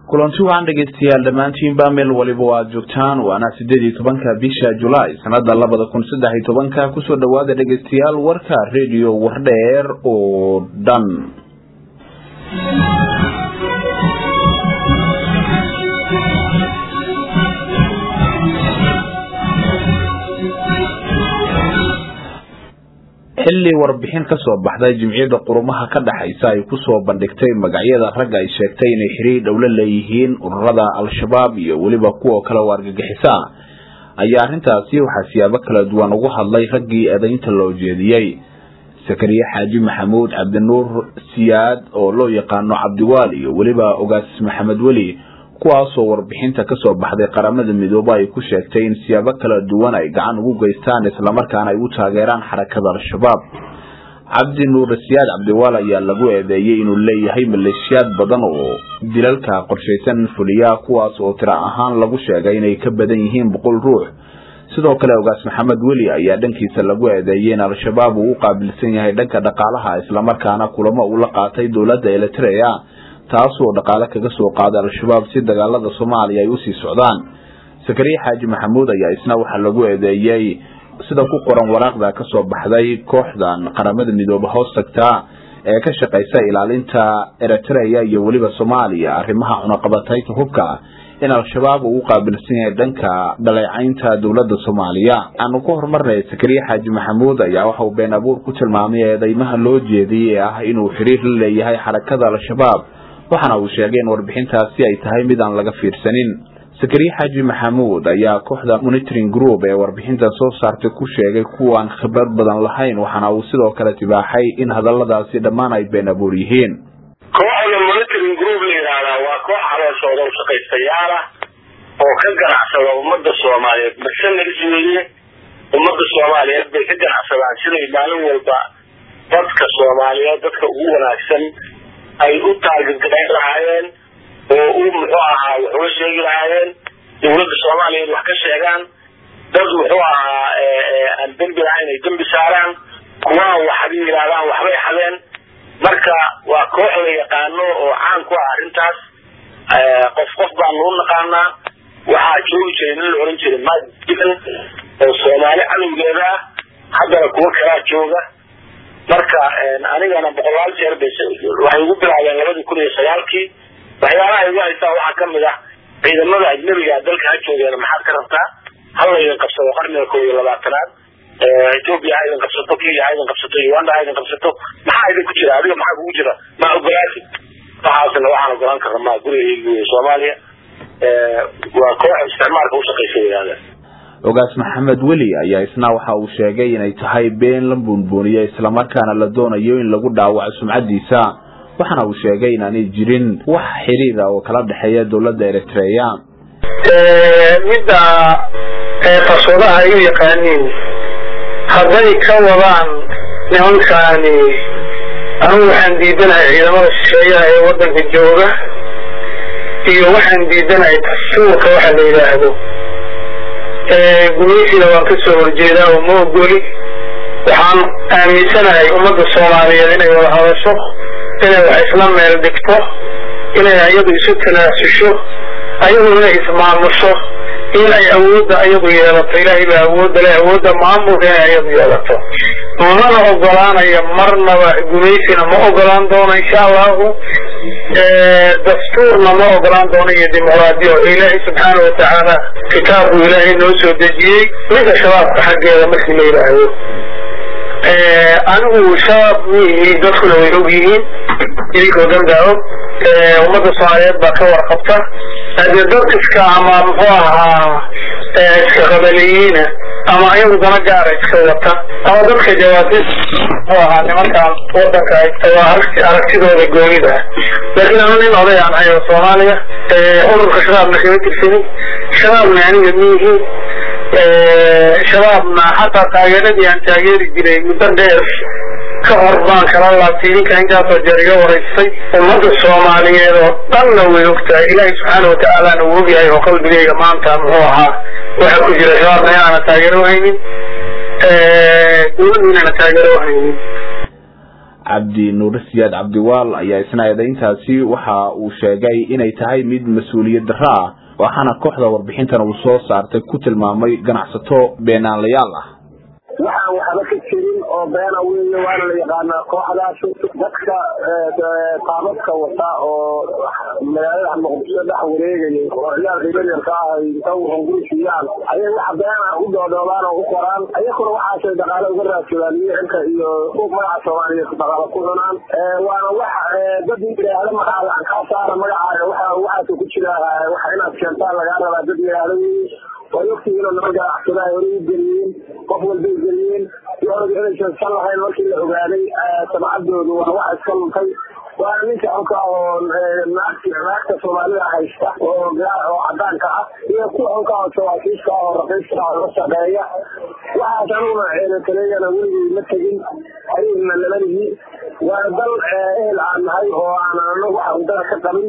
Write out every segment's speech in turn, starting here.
kulanti waxaan dhegaystayaal dhammaantiinba meel waliba o aada joogtaan waana sideed iyo tobanka bisha julaay sanada labada kun saddex iyo tobanka kusoo dhawaada dhegaystayaal warka radio wardheer oo dhan xilli warbixin ka soo baxday jimciyadda qurumaha ka dhexaysa ay kusoo bandhigtay magacyada ragga ay sheegtay inay xiriir dhowlo leeyihiin ururada al-shabaab iyo weliba kuwa kale oo argagixisa ayaa arrintaasi waxaa siyaabo kala duwan ugu hadlay raggii eedaynta loo jeediyey sakariye xaaji maxamuud cabdinuur siyaad oo loo yaqaano cabdiwaal iyo weliba ogaas maxamed weli kuwaasoo warbixinta kasoo baxday qaramada midoobe ay ku sheegtay in siyaabo kala duwan ay gacan ugu geystaan islamarkaana ay u taageeraan xarakada al-shabaab cabdi nuur siyaad cabdiwaal ayaa lagu eedeeyey inuu leeyahay maleeshiyaad badan oo dilalka qorshaysan fuliya kuwaas oo tiro ahaan lagu sheegay inay ka badan yihiin boqol ruux sidoo kale ogaas maxamed weli ayaa dhankiisa lagu eedeeyey in al-shabaab uu u qaabilsan yahay dhanka dhaqaalaha islamarkaana kulamo uu la qaatay dowladda eritrea taasoo dhaqaale kaga soo qaaday al-shabaab si dagaalada soomaaliya ay usii socdaan sakariye xaaji maxamuud ayaa isna waxaa lagu eedeeyey sida ku qoran waraaqda kasoo baxday kooxdan qaramada midoobe hoos tagta ee ka shaqaysa ilaalinta eritrea iyo weliba soomaaliya arrimaha cunaqabataynta hubka in al-shabaab uu u qaabilsan yahay dhanka dhaleecaynta dowladda soomaaliya aanu ku horumarnay sakariye xaaji maxamuud ayaa waxa uu been abuur ku tilmaamay eedeymaha loo jeediyey ee ah inuu xiriir la leeyahay xarakada al-shabaab waxaana uu sheegay in warbixintaasi ay tahay mid aan laga fiirsanin sakariye xaaji maxamuud ayaa kooxda monitoring group ee warbixintan soo saartay ku sheegay kuwaan khibrad badan lahayn waxaana uu sidoo kale tibaaxay in hadaladaasi dhammaan ay been abuur yihiin kooxda monitoring group la yidhaahdaa waa koox calooshooda u shaqaystayaal ah oo ka ganacsada ummadda soomaaliyeed mercenaries weeye ummadda soomaaliyeed bay ka ganacsadaan siday maalin walba dadka soomaaliyeed dadka ugu wanaagsan ay u taargetgarayn lahaayeen oo u muxuu ahaa wax uga sheegi lahaayeen dowladda soomaaliyeed wax ka sheegaan dad muxuu ahaa aan dembi lahayn ay dembi saaraan kuwaan waxbay yidhahdaan waxbay xadeen marka waa koox la yaqaano oo caan ku ah arrintaas qof qof baanu u naqaanaa waxaa joogi jiray nin la oran jiray madilan oo soomaali cadowgeeda ah haddana kuwo kalaa jooga marka anigana boqolaal jeer bay waxay ugu bilaabeen labadii kun iyo sagaalkii waxyaalaha igu haystaa waxaa kamid ah ciidamada ajnabiga dalka ha joogeena maxaad ka rabtaa hal laydin qabsado qarniga koob iyo labaatanaad ethoopia ha idin qabsato kenya ha idin qabsato uganda ha idin qabsato maxaa idin ku jira adiga maxaa kugu jira ma ogolaati waxaasna waxaan ogolaan karna ma gurigaygi wey soomaaliya waa koox isticmaalka ushaqaysa yidhahdeen ogaas maxamed weli ayaa isna waxa uu sheegay inay tahay been la buunbuuniyo islamarkaana la doonayo in lagu dhaawaco sumcadiisa waxaana uu sheegay inaanay jirin wax xiriira oo kala dhexeeya dowladda eritrea midda qaswadaha ay u yaqaaniin hadday ka wadaan nimankaani anugu waxaan diidanahay ciidamada shisheeyaha ee wadanka jooga iyo waxaan diidanahay dastuurka waxa la yidhaahdo gumaysiga waan ka soo horjeedaa oo ma ogoli waxaan aaminsanahay ummadda soomaaliyeed inay wada hadasho inay wax isla meel dhigto inay ayadu isu tanaasusho ayadu inay ismaamusho in ay awoodda ayadu yeelato ilaahay baa awoodda leh awoodda maamulka inay ayadu yeelato mana ogolaanayo marnaba gumaysina ma ogolaan doono insha allahu dastuurna ma ogolaan doono iyo dimuqraadiya oo ilaahay subxaana watacaala kitaabku ilaahay noo soo dejiyey ninka shabaabka xaggeeda markii la yidhaahdo anigu shabaab miyihi dadkuna way og yihiin idinkoo danbaa og ummadda soomaaliyeed baa ka warqabta hadee dad iska ama muxuu ahaa iska qabaleyiina ama ayagu dana gaara iska wata ama dadka jawaabis muxuu ahaa nimankan wadanka haysta waa aragtidooda goonida laakiin anu nin oday aan ahay oo soomaaliya ururka shabaabna kama tirsanin shabaabna aniga miyihi shabaabna xataa taageeradii aan taageeri jiray muddo dheer ka hor baan kala laabtay idinka intaasoo jeer iga waraystay ummadda soomaaliyeed oo dhanna way ogtahay ilaahay subxaana watacaalana uu ogyahay oo qalbigayga maanta muxuu ahaa waxa ku jira shabaabna inaana taageero haynin dowladdu inaana taageero haynin cabdi nuure siyaad cabdiwaal ayaa isna eedayntaasi waxa uu sheegay inay tahay mid mas-uuliyad darro ah waxaana kooxda warbixintan uu soo saartay ku tilmaamay ganacsato beenaalayaal ah waxaan waxba ka jirin oo beena weeye waana la yaqaanaa kooxdaas dadka qaababka wata oo magaalada muqdisho dhex wareegayay oo ciyaalka yaryarka ah ay inta hungurisiiyaan ayay wax beena u doodoobaan oo u qoraan ayakuna waxaasay dhaqaale uga raadsadaan micilka iyo suuq magaca soomaaliyeed dhaqaale ku cunaan waana wax dad yidhaahdo magacaada aan kaa saara magacaaga waxa waxaas ku jira waxa inaad keentaan lagaa rabaa dad yidhaahdo way ogtihiin oo niman ganacsada ay horay u geliyeen qof walbay geliyeen yoorada inaysan san lahayn markii la ogaaday samcadoodu waa wax iska luntay waana ninka xunka oo naagta soomaalida haysta oo oo cadaanka ah iyo kuwa xunka oo jawaasiiska ah oo raqiiska ah oo la shaqeeya waxaas aniguna ceedataleeyana weligay ma tegin xiriirna lama lihi waana dal ehel aan nahay oo aan anagu wax undada ka qabin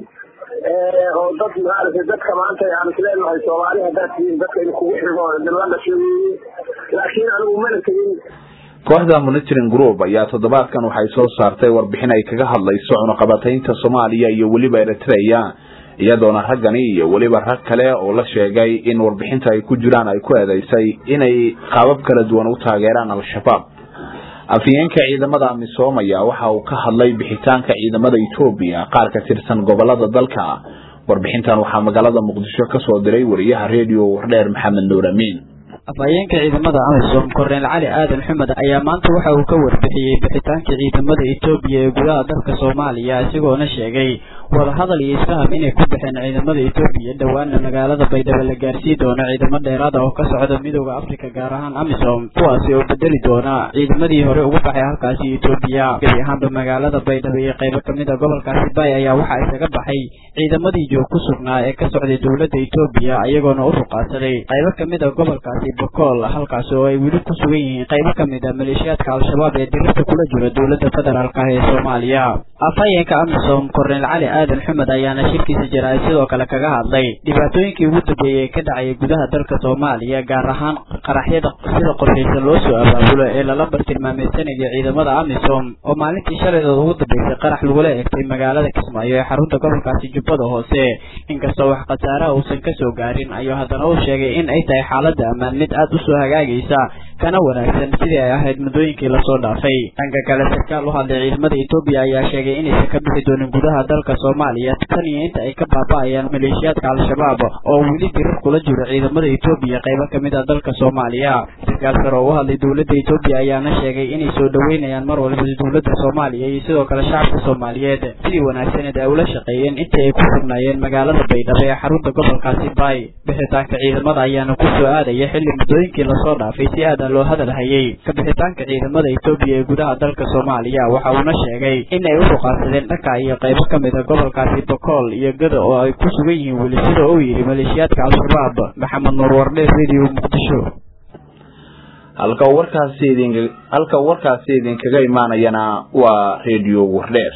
oo dad maaragtay dadka maanta aan isleenahay soomaali haddaad tihiin dadka in kugu xigo la dhashay weeye laakiin anigu mana tegin kooxda monitoring group ayaa toddobaadkan waxay soo saartay warbixin ay kaga hadlayso cunaqabataynta soomaaliya iyo weliba eritrea iyadoona raggani iyo weliba rag kale oo la sheegay in warbixinta ay ku jiraan ay ku eedeysay inay qaabab kala duwan u taageeraan al-shabaab afhayeenka ciidamada amisom ayaa waxa uu ka hadlay bixitaanka ciidamada etoobiya qaar ka tirsan gobolada dalka warbixintan waxaa magaalada muqdisho ka soo diray wariyaha redio wardheer maxamed nuur amiin afhayeenka ciidamada amisom korneel cali aadan xumed ayaa maanta waxa uu ka warbixiyey bixitaanka ciidamada etoobiya ee gudaha dalka soomaaliya isagoona sheegay wadahadal iyo isfaham inay ku baxeen ciidamada etoobiya dhowaana magaalada baydhabo la gaarsii doono ciidamo dheeraad ah oo ka socda midooda afrika gaar ahaan amisom kuwaasi oo bedeli doona ciidamadii hore ugu baxay halkaasi etoobiya gebi ahaanba magaalada baydhabo iyo qaybo kamid a gobolkaasi bay ayaa waxaa isaga baxay ciidamadii joog ku sugnaa ee ka socday dowladda etoobiya iyagoona u ruqaadsaday qaybo kamid a gobolkaasi bokool halkaas oo ay weli ku sugan yihiin qaybo kamid a maleeshiyaadka al-shabaab ee dirista kula jira dowladda federaalk ah ee soomaaliya afhayeenka amisom korneel cali aadan xumed ayaana shirkiisa jira sidoo kale kaga hadlay dhibaatooyinkii ugu dambeeyey ee ka dhacayay gudaha dalka soomaaliya gaar ahaan qaraxyada sida qorshaysan loo soo abaabulo ee lala bartilmaameysanaya ciidamada amisom oo maalintii shalaydood ugu dambeysay qarax lagula eegtay magaalada kismaayo ee xarunta gobolkaasi jubbada hoose inkastoo wax khasaaraha uusan kasoo gaarin ayuu haddana uu sheegay in ay tahay xaalada ammaan mid aad usoo hagaagaysa kana wanaagsan sidii ay ahayd muddooyinkii lasoo dhaafay dhanka kale sarkaal u hadlay ciidamada etoobiya ayaa sheegay inaysan ka bixi doonin gudaha dalka soomaaliya tan iyo inta ay ka baaba'ayaan maleeshiyaadka al-shabaab oo weli dirar kula jiro ciidamada etoobiya qaybo kamid a dalka soomaaliya sarkaal sare oo u hadlay dowladda etoobiya ayaana sheegay inay soo dhaweynayaan mar walba dowladda soomaaliya iyo sidoo kale shacabka soomaaliyeed sidii wanaagsaneed ay ula shaqeeyeen intii ay ku sugnaayeen magaalada baydhabo ee xarunta gobolkaasi bay bixitaanka ciidamada ayaana ku soo aadaya xilli muddooyinkii lasoo dhaafay si aada loo hadal hayay ka bixitaanka ciidamada etoobiya ee gudaha dalka soomaaliya waxa uuna sheegay in ay u ruqaadsadeen dhanka iyo qaybo kamid a gobolkaasi bokool iyo gada oo ay ku sugan yihiin weli sida uu yidhi maleeshiyaadka al-shabaab maxamed nuur wardhe radio muqdisho halka warkaasi idin halka warkaasi idinkaga imaanayana waa radio wardheer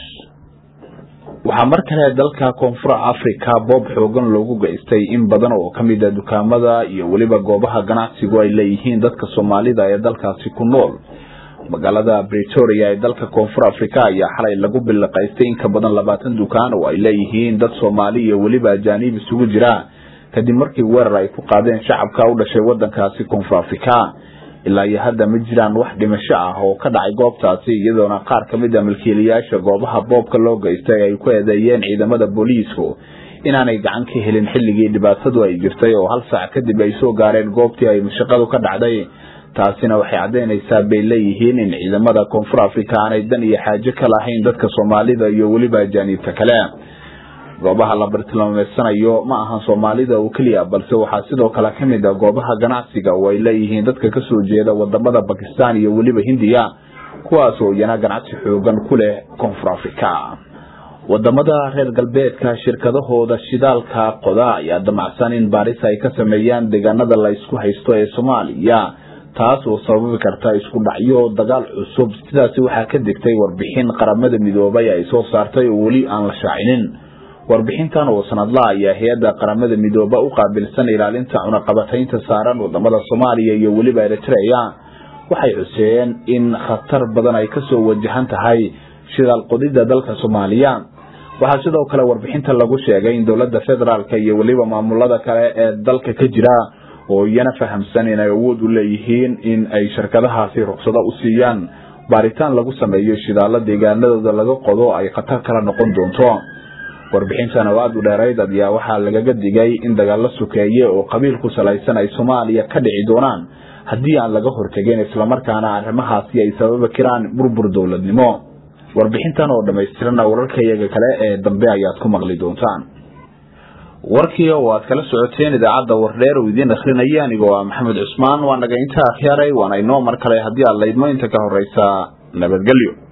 waxaa mar kale dalka koonfur africa boob xoogan loogu geystay in badan oo kamid a dukaamada iyo weliba goobaha ganacsigu ay leeyihiin dadka soomaalida ee dalkaasi ku nool magaalada bretoria ee dalka koonfur africa ayaa xalay lagu biliqaystay in ka badan labaatan dukaan oo ay leeyihiin dad soomaali iyo weliba ajaanib isugu jira kadib markii weerar ay ku qaadeen shacabka u dhashay wadankaasi koonfur africa ilaa iyo hadda ma jiraan wax dhimasho ah oo ka dhacay goobtaasi iyadoona qaar ka mid a milkiilayaasha goobaha boobka loo geystay ay ku eedeeyeen ciidamada booliisku inaanay gacan ka helin xilligii dhibaatadu ay jirtay oo hal saac kadib ay soo gaareen goobtii ay shaqadu ka dhacday taasina waxay caddaynaysaa bay leeyihiin in ciidamada koonfur africa aanay dan iyo xaajo ka lahayn dadka soomaalida iyo weliba ajaaniibta kale goobaha la bartilmaameedsanayo ma ahan soomaalida oo keliya balse waxaa sidoo kale ka mid a goobaha ganacsiga oo ay leeyihiin dadka kasoo jeeda wadamada bakistan iyo weliba hindiya kuwaas oo iyana ganacsi xoogan ku leh koonfur africa wadamada reer galbeedka shirkadahooda shidaalka qoda ayaa damacsan in baaris ay ka sameeyaan deegaanada la isku haysto ee soomaaliya taas oo sababi karta isku dhacyo dagaal cusub sidaasi waxaa ka degtay warbixin qaramada midoobay ay soo saartay oo weli aan la shaacinin warbixintan oo sanadla ayaa hay-adda qaramada midooba u qaabilsan ilaalinta cunaqabataynta saaran wadamada soomaaliya iyo weliba eritrea waxay xuseeyeen in khatar badan ay kasoo wajahan tahay shidaal qodida dalka soomaaliya waxaa sidoo kale warbixinta lagu sheegay in dowladda federaalka iyo weliba maamulada kale ee dalka ka jira oo iyana fahamsan inay awood u leeyihiin in ay shirkadahaasi ruqsado u siiyaan baaritaan lagu sameeyo shidaalo deegaanadooda laga qodo ay khatar kala noqon doonto warbixintan oo aada u dheerayd ayaa waxaa lagaga digay in dagaalo sokeeye oo qabiil ku salaysan ay soomaaliya ka dhici doonaan haddii aan laga hortegin islamarkaana arrimahaasi ay sababa kiraan burbur dowladnimo warbixintan oo dhammaystirana wararkayaga kale ee dambe ayaad ku maqli doontaan warkii oo aad kala socoteen idaacadda wardheer uu idiin akhrinaya anigoo ah maxamed cusmaan waa naga inta akhyaaray waana inoo mar kale haddii aad laydmo inta ka horeysa nabadgelyo